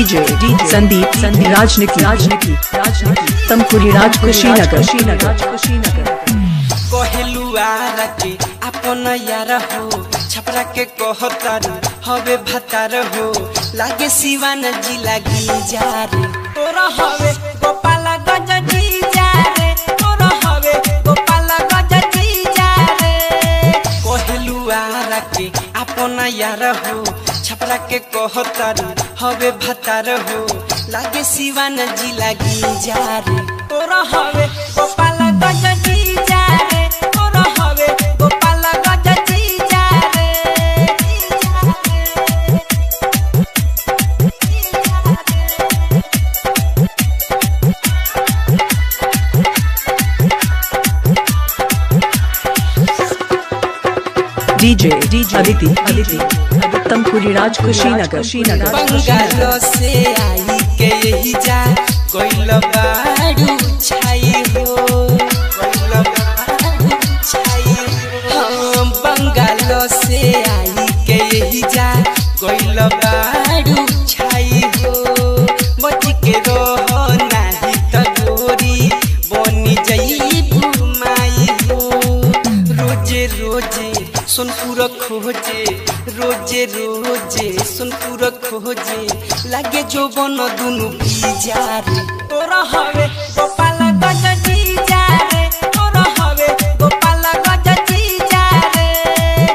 DJ Sandeep Sandeep राजनीति राजनीति राजनीति तमकुरी राज कुशीनगर कुशीनगर कुशीनगर कहलुआरा के अपन यार हो छपरा के कहतारू हवे भतार हो लागे सिवान जी लागी जा रे तोरा हवे गोपाल गज जी जा रे तोरा हवे गोपाल गज जी जा रे कहलुआरा के अपन यार हो छपरा के कहतारू हवे भतार हो लागे सिवान जी लागी जा रे तोरा हवे गोपाल गज जी जा रे तोरा हवे गोपाल गज जी जा रे डीजे डीजे अदिति अदिति तमकुरी राज कुशीनगर कुशीनगर बंगालो से आई के यही जा कोइल बाड़ू छाई हो कोइल बाड़ू छाई हो हम बंगालो से आई के यही जा कोइल बाड़ू छाई हो बच के रहो नाही त गोरी बनी जई माई हो रोजे रोजे सोनपुर खोजे रोजे रोजे सोनपुर खोजे लागे जो बन दुनु बीजार तोरा हवे गोपाल गज जी जा रे तोरा हवे गोपाल गज जी जा रे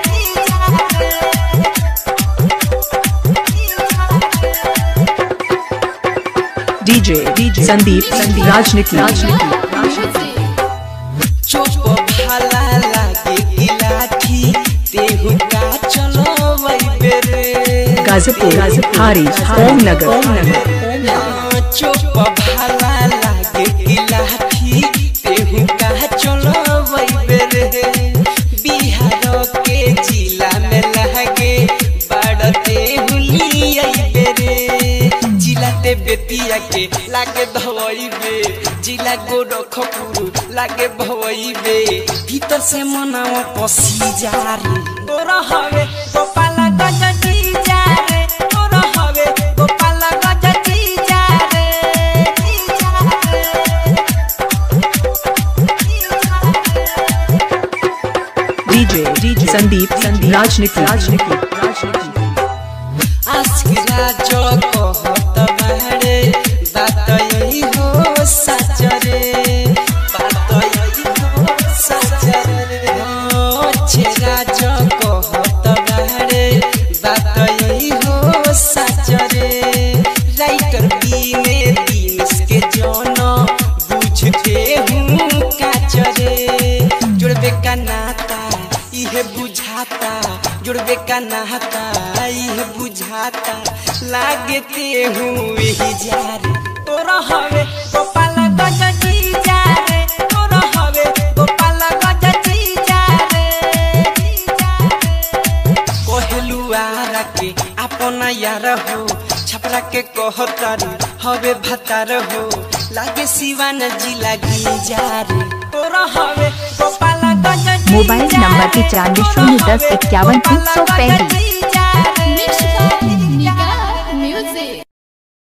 डीजे डीजे संदीप संदीप राजनीति राजनीति राजनीति चोप भाला लागे की लाठी तेहु का चलो वही बेरे गाजीपुर हारी ओम नगर ओम नगर चोप भाला लागे की लाठी तेहु का चलो वही बेरे बिहार के जिला में लगे बाड़ते हुली आई बेरे जिला ते बेतिया के लागे भवई बे जिला गोरखपुर लागे भवई बे भीतर से मनावा पसी जा रे तोरा हवे गोपाल गज जी जा रे तोरा हवे गोपाल गज जी जा रे डीजे डीजे संदीप संदीप राजनीति राजनीति राजनीति आसकिरा जो कहत बारे बात यही हो सच रे बात यही हो सच रे हो छेरा जो कहत बारे बात यही हो सच रे राइटर बीने दिनस के जन बुझते हूँ काच रे जुड़बे का नाता इहे बुझाता जुड़बे का नाता इहे बुझाता लागते हूँ यही जा रे तोरा हवे गोपाल गज जी जा रे तोरा हवे गोपाल गज जी जा रे कहलुआरा के अपन यार हो छपरा के कहतारू हवे भतार हो लागे सिवान जी लागी जा रे तोरा हवे गोपाल गज जी मोबाइल जा नंबर रे, पिचानवे तोरा शून्य दस हवे इक्यावन तीन सौ गोपाल गज पैंतीस जी जा रे।